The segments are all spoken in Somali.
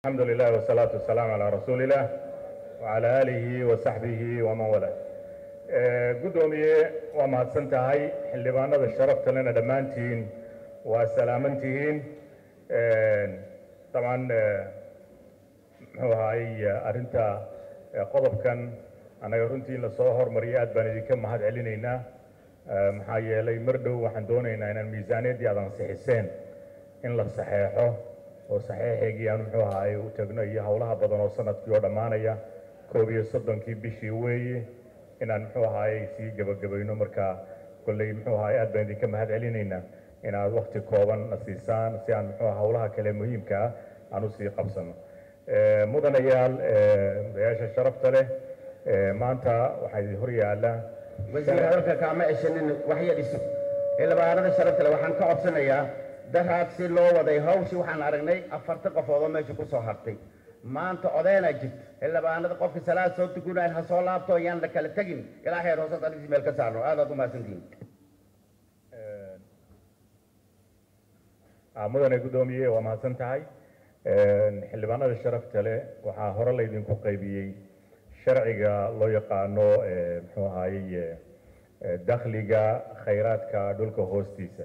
الحمد لله والصلاة والسلام على رسول الله وعلى آله وصحبه ومن والاه gudoomiye waa mahadsan tahay xildhibaanada sharafta lena dhammaantiin waa salaaman tihiin dabcan muxuu ahaay arrinta qodobkan annaga runtii in lasoo hormariyay aad baan idinka mahad celinaynaa maxaa yeelay mar dhow waxaan doonaynaa inaan miisaaniyaddii aad ansixiseen in la saxeexo oo saxeexeygii aan muxuu ahaay u tagno iyo howlaha badan oo sanadkii oo dhammaanaya koob iyo soddonkii bishii weeye inaan muxuu ahaay sii gebagabayno marka kolley muxuu ahaay aad baan idinka mahad celinaynaa inaad wakti kooban na siisaan si aan muxuu howlaha kale muhiimka ah aan usii qabsano mudanayaal odayaasha sharafta leh maanta waxaa idin hor yaala wasiir hadalka kaama ceshanin waxya dhiso xildhibaanada sharafta leh waxaan ka codsanayaa daraad si loo waday hawshii waxaan aragnay afartan qofood oo meesha ku soo hartay maanta odeynaa jirta xildhibaanada qofkii salaad soo tukunayn ha soo laabto yaan la kala tegin ilaa xeer hoose alis meel ka saarno aadaad u mahadsantihiin mudane guddoomiye waa mahadsan tahay xildhibaanada sharafta leh waxaa hore laydinku qaybiyey sharciga loo yaqaano muxuu ahaayey dakhliga khayraadka dhulka hoostiisa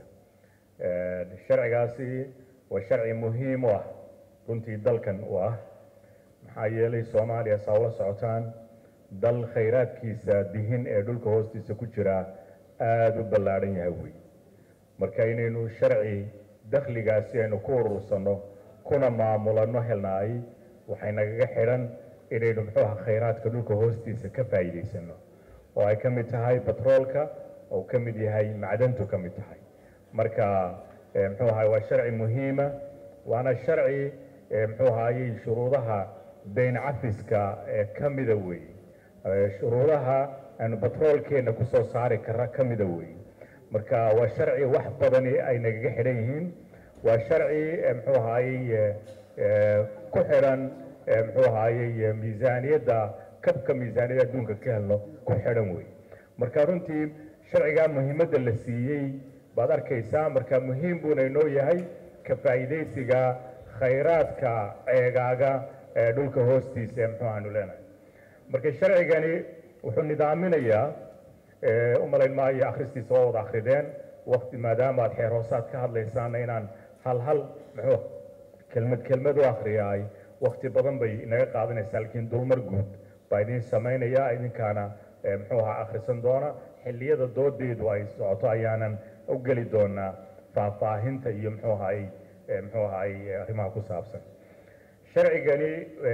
sharcigaasi waa sharci muhiim u ah runtii dalkan u ah maxaa yeelay soomaaliya saa ula socotaan dal khayraadkiisa dihin ee dhulka hoostiisa ku jira aada u ballaadhan yahay wey marka inaynu sharci dakhligaasi aynu ku urursanno kuna maamulano helnaay waxay nagaga xidhan inaynu muxuu aha khayraadka dhulka hoostiisa ka faa'iidaysano oo ay ka mid tahay batroolka oo ka mid yahay macdantu ka mid tahay marka muxuu ahaay waa sharci muhiima waana sharci muxuu ahaayey shuruudaha dayn cafiska ee ka mida weeye shuruudaha aynu batroolkeenna kusoo saari kara ka mida weeye marka waa sharci wax badani ay nagaga xidhan yihiin waa sharci muxuu ahaayey ku xidhan muxuu ahaayey miisaaniyadda kabka miisaaniyadda adduunka ka helno ku xidhan weeye marka runtii sharcigaa muhiimadda la siiyey baad arkaysaa marka muhiim buuna inoo yahay ka faa'iidaysiga khayraadka ceegaaga ee dhulka hoostiisa ee muxuu aanu leenahay marka sharcigani wuxuu nidaaminayaa u malayn maayo akhristiisa waa wada akhrideen wakti maadaama aad xeer hoosaad ka hadlaysaana inaan hal hal muxuu kelmad kelmad u akhriyaay wakti badan bay inaga qaadanaysaa laakiin dulmar guud baa idin samaynaya idinkaana muxuu ahaa akhrisan doona xilliyada doodeedu ay socoto ayaanan u geli doonaa faahfaahinta iyo muxuu ahaay muxuu ahaay arrimaha ku saabsan sharcigani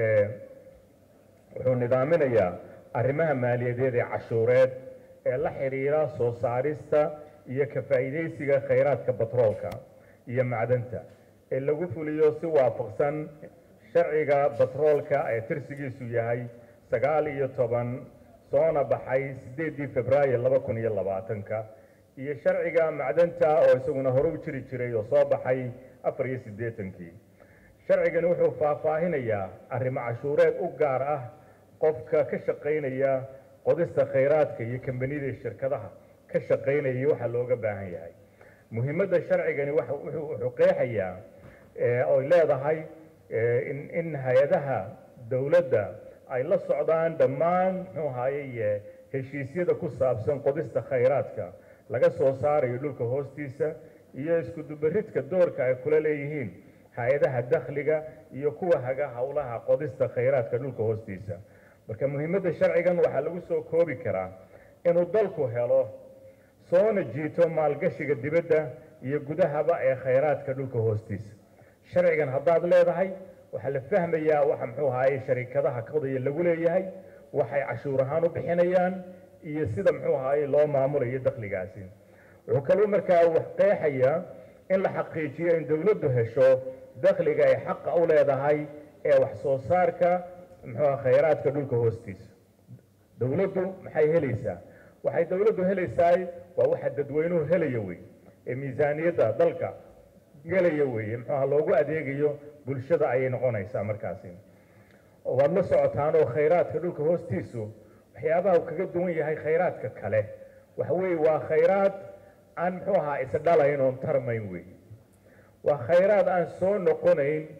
wuxuu nidaaminayaa arrimaha maaliyadeed ee cashuureed ee la xidhiira soo saarista iyo ka faa'iidaysiga khayraadka batroolka iyo macdanta ee lagu fuliyo si waafaqsan sharciga batroolka ee tirsigiisu yahay sagaal iyo toban soona baxay sideedii februaayo laba kun iyo labaatanka iyo sharciga macdanta oo isaguna hore u jiri jiray oo soo baxay afar iyo siddeetankii sharcigani wuxuu faahfaahinayaa arrimo cashuureed u gaar ah qofka ka shaqaynaya qodista khayraadka iyo kambaniyada shirkadaha ka shaqaynaya waxaa looga baahan yahay muhiimadda sharcigani wuxuu qeexayaa oy leedahay in hay-adaha dowladda ay la socdaan dhammaan muxuu ahaayey heshiisyada ku saabsan qodista khayraadka laga soo saarayo dhulka hoostiisa iyo iskudubaridka doorka ay kula leeyihiin hay-adaha dakhliga iyo kuwa haga howlaha qodista khayraadka dhulka hoostiisa marka muhiimadda sharcigan waxaa lagu soo koobi karaa inuu dalku helo soona jiito maalgashiga dibadda iyo gudahaba ee khayraadka dhulka hoostiisa sharcigan haddaad leedahay waxaa la fahmayaa waxa muxuu ahaayey sharikadaha kodaya lagu leeyahay waxay cashuur ahaan u bixinayaan iyo sida muxuu ahaayey loo maamulayo dakhligaasi wuxuu kaluu markaa wax qeexayaa in la xaqiijiyo in dowladdu hesho dakhliga ay xaqa u leedahay ee wax soo saarka muxuu khayraadka dhulka hoostiisa dowladdu maxay helaysaa waxay dowladdu helaysaa waa waxa dadweynuhu helaya wey ee miisaaniyadda dalka gelaya weeye muxuuha loogu adeegayo bulshada ayay noqonaysaa markaasi waad la socotaan oo khayraadka dhulka hoostiisu waxyaabaha uu kaga duwan yahay khayraadka kale waxa weeye waa khayraad aan muxuu ahaa isdhalayn oon tarmayn wey waa khayraad aan soo noqonayn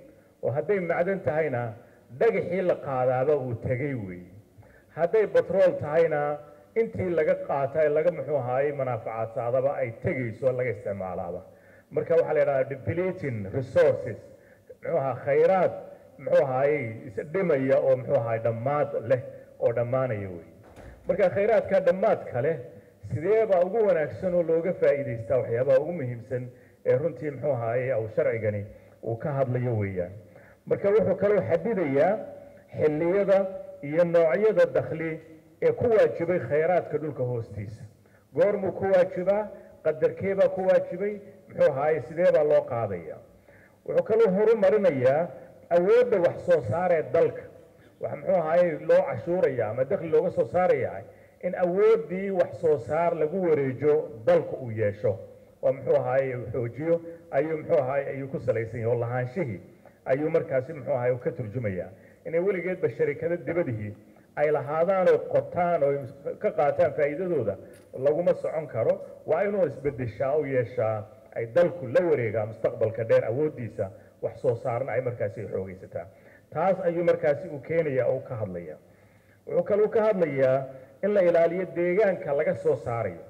oo hadday macdan tahayna dhagaxii la qaadaaba uu tegay weeye hadday batrool tahayna intii laga qaata laga muxuu ahaayey manaafacaadsaadaba ay tegayso laga isticmaalaaba marka waxaa la yidhahdaa depleting resources muxuu ahaa khayraad muxuu ahaayey isdhimaya oo muxuu ahaay dhammaad leh oo dhammaanaya wey marka khayraadka dhammaadka leh sidee baa ugu wanaagsan oo looga faa'iidaystaa waxyaabaha ugu muhiimsan ee runtii muxuu ahaayey aw sharcigani uu ka hadlayo weeyaan marka wuxuu kaloo xadidayaa xilliyada iyo noocyada dakhli ee ku waajibay khayraadka dhulka hoostiisa goormuu ku waajibaa qadarkeebaa ku waajibay muxuu ahaayey sidee baa loo qaadaya wuxuu kaloo horumarinayaa awoodda wax soo saaree dalka waxa muxuu ahaayey loo cashuuraya ama dakhli looga soo saaraya in awooddii wax soo saar lagu wareejo dalka uu yeesho oo muxuu ahaayey uu xoojiyo ayuu muxuu ahaayey ayuu ku salaysan yahay oo lahaanshihii ayuu markaasi muxuu ahaayey ka turjumaya inay weligeedba sharikado dibadihii ay lahaadaan oo qotaan oo ka qaataan faa'iidadooda laguma socon karo waa inuu isbedeshaa u yeeshaa ay dalku la wareegaa mustaqbalka dheer awooddiisa wax soo saarna ay markaasi xoogaysataa taas ayuu markaasi uu keenaya oo ka hadlaya wuxuu kaluu ka hadlayaa in la ilaaliyo deegaanka laga soo saarayo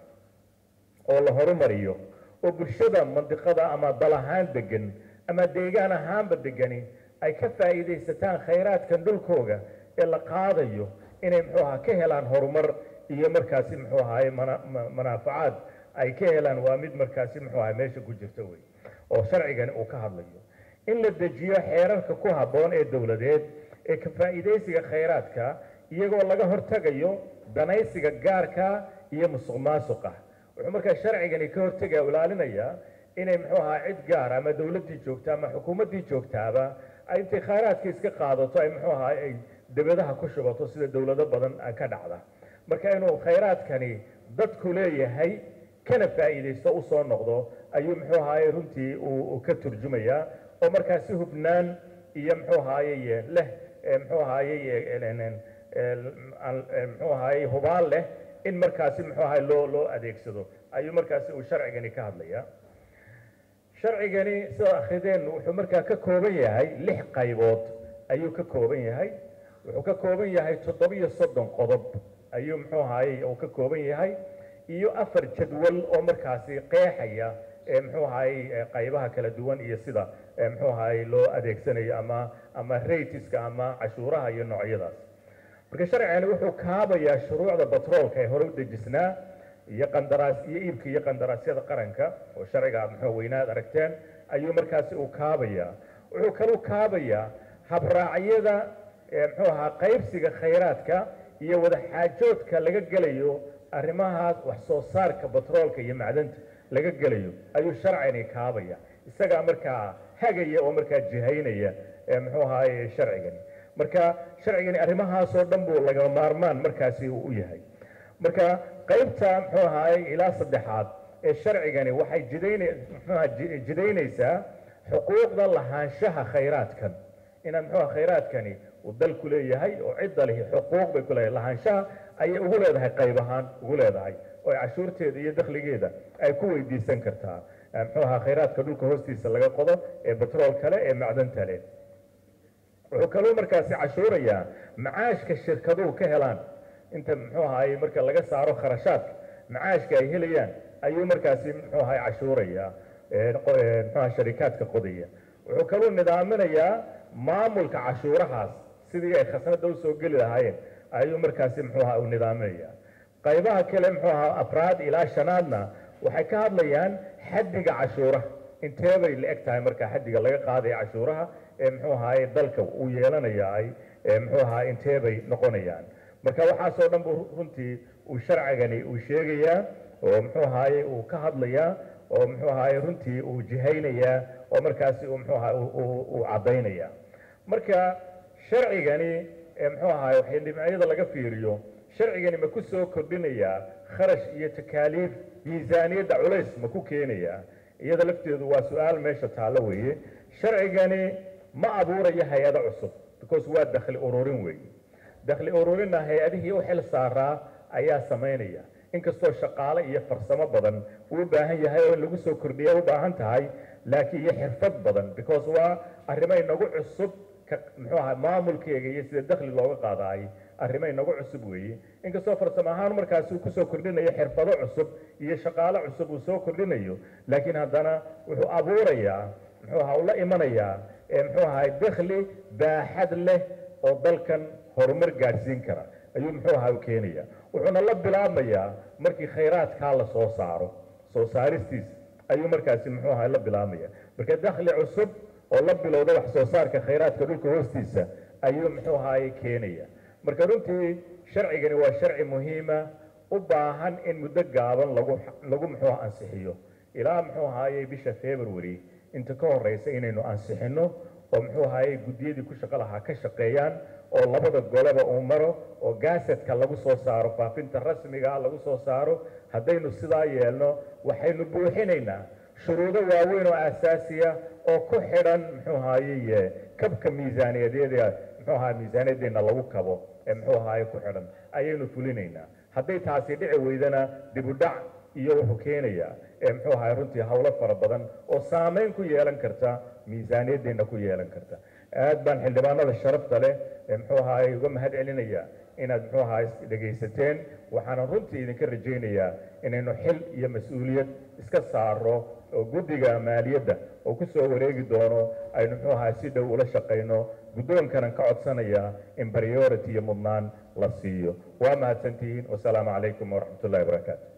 oo la horumariyo oo bulshada mandiqada ama dal ahaan degan ama deegaan ahaanba degani ay ka faa'iidaysataan khayraadkan dhulkooga ee la qaadayo inay muxuu ahaa ka helaan horumar iyo markaasi muxuu ahaye manaafacaad ay ka helaan waa mid markaasi muxuu ahay meesha ku jirta wey oo sharcigani uu ka hadlayo in la dejiyo xeerarka ku habboon ee dowladeed ee ka faa'iidaysiga khayraadka iyagoo laga hortagayo danaysiga gaarka iyo musuq maasuqa wuxuu markaa sharcigani ka hortagaya ilaalinayaa inay muxuu ahaa cid gaar ama dowladdii joogta ama xukuumaddii joogtaaba ay intay khayraadka iska qaadato ay muxuu ahaa ay debadaha ku shubato sida dowlado badan ka dhacda marka inuu khayraadkani dadku leeyahay kana faa'iidaysto usoo noqdo ayuu muxuu ahaaye runtii uu ka turjumayaa oo markaa si hubnaan iyo muxuu ahaaye leh muxuu ahaaye muxuu ahaaye hubaal leh in markaasi muxuu ahaye loo loo adeegsado ayuu markaasi uu sharcigani ka hadlayaa sharcigani sida akhrideen wuxuu markaa ka kooban yahay lix qaybood ayuu ka kooban yahay wuxuu ka kooban yahay toddobiyo soddon qodob ayuu muxuu ahaaye uu ka kooban yahay iyo afar jadwal oo markaasi qeexaya ee muxuu ahaaye qaybaha kala duwan iyo sida muxuu ahaaye loo adeegsanayo ama ama ratiska ama cashuuraha iyo noocyadaas marka sharcigani wuxuu kaabayaa shuruucda batroolka ee hore u dejisnaa iyo qandaraas iyo iibka iyo qandaraasyada qaranka oo sharciga muxuu weynaad aragteen ayuu markaasi uu kaabayaa wuxuu kaluu kaabayaa habraacyada muxuu ahaa qaybsiga khayraadka iyo wadaxaajoodka laga gelayo arrimahaas wax soo saarka batroolka iyo macdanta laga gelayo ayuu sharcigani kaabaya isagaa markaa hagaya oo markaa jihaynaya muxuu ahaaye sharcigani marka sharcigani arrimahaasoo dhan buu laga maarmaan markaasi uu u yahay marka qaybta muxuu ahaaye ilaa saddexaad ee sharcigani waxay jidayn muxuuha jidaynaysaa xuquuqda lahaanshaha khayraadkan inaan muxuuha khayraadkani uu dalku leeyahay oo cidda lihi xuquuq bay ku leedahay lahaanshaha ayay ugu leedahay qayb ahaan ugu leedahay oo ay cashuurteeda iyo dakhligeeda ay ku weydiisan kartaa muxuu ahaa khayraadka dhulka hoostiisa laga qodo ee batrool kale ee macdanta leh wuxuu kaloo markaasi cashuurayaa macaashka shirkaduhu ka helaan inta muxuu ahaaye marka laga saaro kharashaadka macaashka ay helayaan ayuu markaasi muxuu ahaye cashuurayaa muxuaha sharikaadka qodaya wuxuu kaloo nidaaminayaa maamulka cashuurahaas sidii ay khasnada usoo geli lahaayeen ayuu markaasi muxuu ahaa u nidaaminayaa qaybaha kale muxuu ahaa afraad ilaa shanaadna waxay ka hadlayaan xaddiga cashuuraha intee bay la eg tahay marka xaddiga laga qaadaya cashuuraha ee muxuu ahaaye dalka uu yeelanaya ay muxuu ahaa intee bay noqonayaan marka waxaasoo dhan buu runtii uu sharcigani uu sheegayaa oo muxuu ahaaye uu ka hadlayaa oo muxuu ahaaye runtii uu jihaynayaa oo markaasi uu muxuu ahaa uu caddaynaya marka sharcigani muxuu ahaaye waxay dhinacyada laga fiiriyo sharcigani ma ku soo kordhinayaa kharash iyo takaaliif miisaaniyadda culays ma ku keenayaa iyada lafteedu waa su-aal meesha taallo weeye sharcigani ma abuurayo hay-ado cusub because waa dakhli ururin weeye dakhli ururinna hay-adihii u xil saaraa ayaa samaynaya inkastoo shaqaale iyo farsamo badan uu u baahan yahay oo in lagu soo kordhiya u baahan tahay laakiin iyo xirfad badan because waa arrimo inagu cusub ka muxuu ahaa maamulkeega iyo sida dakhli looga qaadaay arrimo inagu cusub weeye inkastoo farsamo ahaan markaasi uu kusoo kordhinayo xirfado cusub iyo shaqaalo cusub uu soo kordhinayo laakiin haddana wuxuu abuurayaa muxuu ahaa uu la imanayaa ee muxuu ahaa dakhli baaxad leh oo dalkan horumar gaadhsiin kara ayuu muxuu ahaa u keenaya wuxuuna la bilaabmayaa markii khayraadkaa la soo saaro soo saaristiisa ayuu markaasi muxuu ahaa la bilaabmaya marka dakhli cusub oo la bilowda wax soo saarka khayraadka dhulka hoostiisa ayuu muxuu ahaaye keenaya marka runtii sharcigani waa sharci muhiima u baahan in muddo gaaban lagu lagu muxuu ansixiyo ilaa muxuu ahaaye bisha february inta ka horeysa inaynu ansixino oo muxuu ahaaye guddiyadii ku shaqo lahaa ka shaqeeyaan oo labada goleba uu maro oo gaasetka lagu soo saaro faafinta rasmiga lagu soo saaro haddaynu sidaa yeelno waxaynu buuxinaynaa shuruudo waaweyn oo asaasiya oo ku xidhan muxuu ahaaye kabka miisaaniyadeeda muxuu ahaa miisaaniyadeena lagu kabo ee muxuu ahaaye ku xidhan ayaynu fulinaynaa hadday taasi dhici weydana dib u dhac iyo wuxuu keenayaa ee muxuu ahaay runtii howlo fara badan oo saameyn ku yeelan karta miisaaniyaddeena ku yeelan karta aad baan xildhibaanada sharafta leh ee muxuu ahaay uga mahad celinaya inaad muxuu ahaay dhegaysateen waxaana runtii idinka rajaynayaa inaynu xil iyo mas-uuliyad iska saaro oo guddiga maaliyadda oo ku soo wareegi doono aynu muxuu ahaay si dhow ula shaqayno guddoonkanan ka codsanayaa in priority iyo mudnaan la siiyo waa mahadsantihiin wasalaamu calaykum waraxmat ullahi wabarakaatu